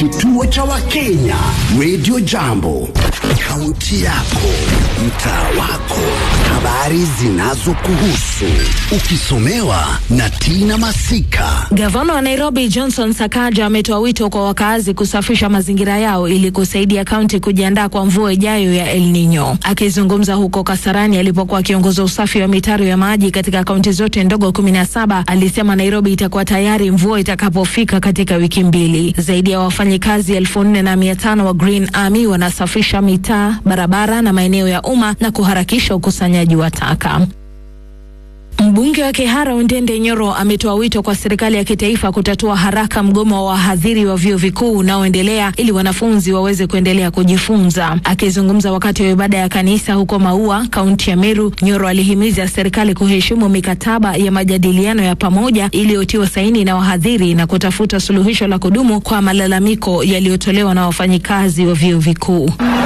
Kituo cha Wakenya Radio Jambo, kaunti yako, mtaa wako, habari zinazokuhusu, ukisomewa na Tina Masika. Gavana wa Nairobi Johnson Sakaja ametoa wito kwa wakaazi kusafisha mazingira yao ili kusaidia kaunti kujiandaa kwa mvua ijayo ya El Nino. Akizungumza huko Kasarani alipokuwa akiongoza usafi wa mitaro ya maji katika kaunti zote ndogo kumi na saba, alisema Nairobi itakuwa tayari mvua itakapofika katika wiki mbili. Zaidi ya wafanyikazi elfu nne na mia tano wa Green Army wanasafisha mitaa, barabara na maeneo ya umma na kuharakisha ukusanyaji wa taka. Mbunge wa Kihara Ondende Nyoro ametoa wito kwa serikali ya kitaifa kutatua haraka mgomo wa wahadhiri wa vyuo vikuu unaoendelea ili wanafunzi waweze kuendelea kujifunza. Akizungumza wakati wa ibada ya kanisa huko Maua, kaunti ya Meru, Nyoro alihimiza serikali kuheshimu mikataba ya majadiliano ya pamoja iliyotiwa saini na wahadhiri na kutafuta suluhisho la kudumu kwa malalamiko yaliyotolewa na wafanyikazi wa vyuo vikuu.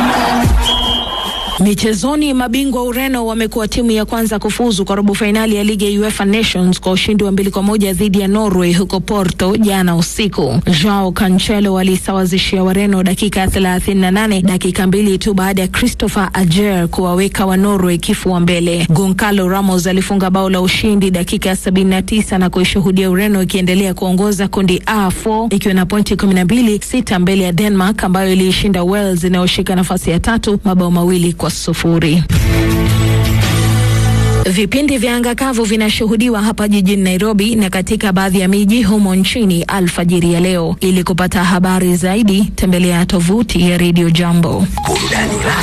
Michezoni, mabingwa Ureno wamekuwa timu ya kwanza kufuzu kwa robo fainali ya ligi ya UEFA Nations kwa ushindi wa mbili kwa moja dhidi ya Norway huko Porto jana usiku. Joao Cancelo walisawazishia Wareno dakika ya 38, dakika mbili tu baada ya Christopher Ajer kuwaweka wa Norway kifua mbele. Goncalo Ramos alifunga bao la ushindi dakika ya 79 na kuishuhudia Ureno ikiendelea kuongoza kundi A4 ikiwa na pointi 12, sita mbele ya Denmark ambayo iliishinda Wales inayoshika nafasi ya tatu mabao mawili kwa sufuri. Vipindi vya anga kavu vinashuhudiwa hapa jijini Nairobi na katika baadhi ya miji humo nchini alfajiri ya leo. Ili kupata habari zaidi, tembelea tovuti ya Radio Jambo. Burudani rasmi